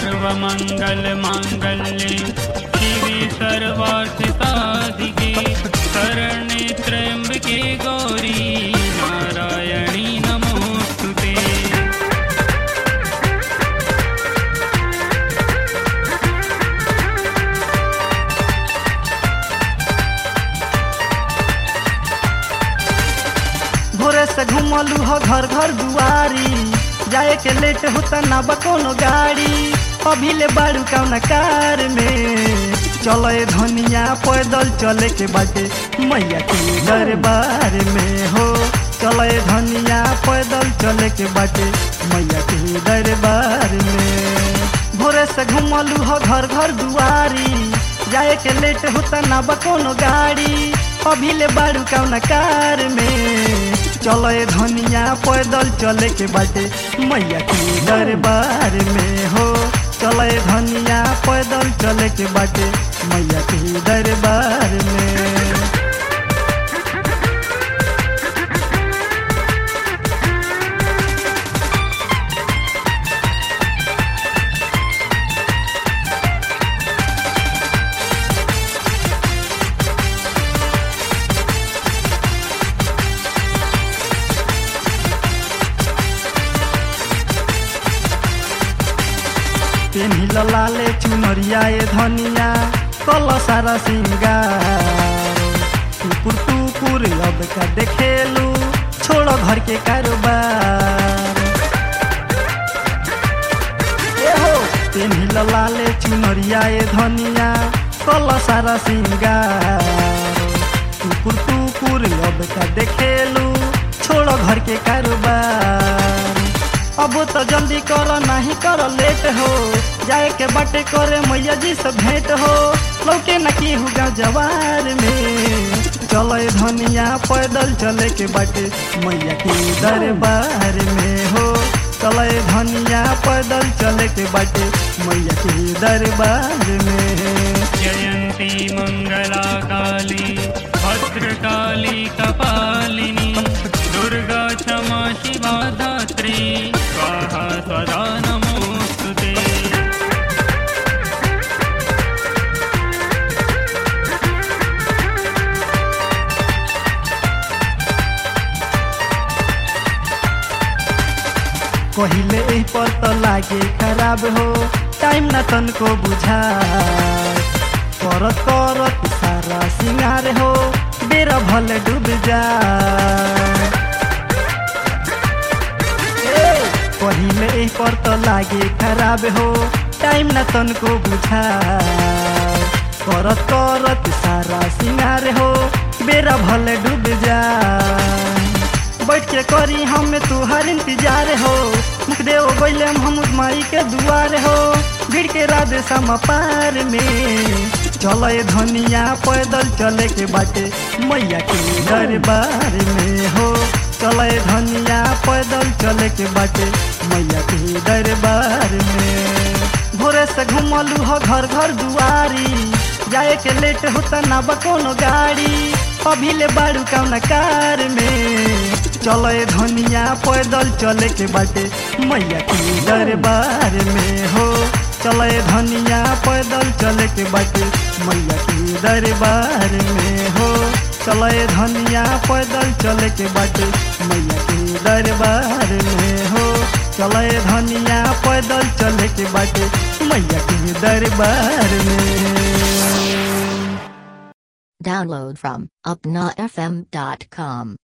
सर्वमङ्गल माङ्गल्ये शिवे सर्वार्थ साधिके शरणे त्र्यम्बके गौरी नारायणी नमोऽस्तु ते भोरे से घुमलू हो घर घर दुआरी जाए के लेट होता ना बा कोनो गाड़ी अभी ले बाड़ू कौन कार में चले धनिया पैदल चले के बाटे मैया के दरबार में हो चले धनिया पैदल चले के बाटे मैया के दरबार में भोरे से घुमलू हो घर घर दुआरी जाए के लेट होता ना बा कोनो गाड़ी अभी ले बाड़ू कौन कार में चले धनिया पैदल चले के बाटे मैया के दरबार में हो चले धनिया पैदल चले के बाटे मैया के दरबार में पेन्ही लाले चुनरिया ए धनिया कल सारा सिंगार टुकुर टुकुर अब का देखेलू छोड़ो घर के कारोबार ए हो पेन्ही लाले चुनरिया ए धनिया कल सारा सिंगार टुकुर टुकुर अब का देखेलू छोड़ो घर के कारोबार अब तो जल्दी कर नहीं कर लेट हो जाए के बाटे करे मैया जी से भेंट हो लौके न की हुआ जवार में चले धनिया पैदल चले के बाटे मैया के दरबार में हो चले धनिया पैदल चले के बाटे मैया के दरबार में जयन्ती मङ्गला काली भद्रकाली कपालिनी दुर्गा क्षमा शिवा दात्री स्वाहा स्वदा नमोऽस्तु ते कहिले एही पर त लागे खराब हो टाइम न तनको बुझा करत करत सारा सिंगार हो बेरा भले डूब जा ए, कहिले एही पर त लागे खराब हो टाइम न तनको बुझा करत करत सारा सिंगार हो बेरा भले डूब जा बैठ के करी हम तुहार इंतजार हो मुखदेव बैले हम माई के दुआर हो भीड़ के राधे सम पार में चले धनिया पैदल चले के बाटे मैया के दरबार में हो चले धनिया पैदल चले के बाटे मैया के दरबार में भोरे से घुमलू हो घर घर दुआरी जाए के लेट होता ना बा कोनो गाड़ी अभी ले बाड़ू कौन कार में चले धनिया पैदल चले के बाटे मैया के दरबार में हो चले धनिया पैदल चले के बाटे मैया के दरबार में हो चले धनिया पैदल चले के बाटे मैया के दरबार में हो चले धनिया पैदल चले के बाटे मैया के दरबार में Download from upnafm.com.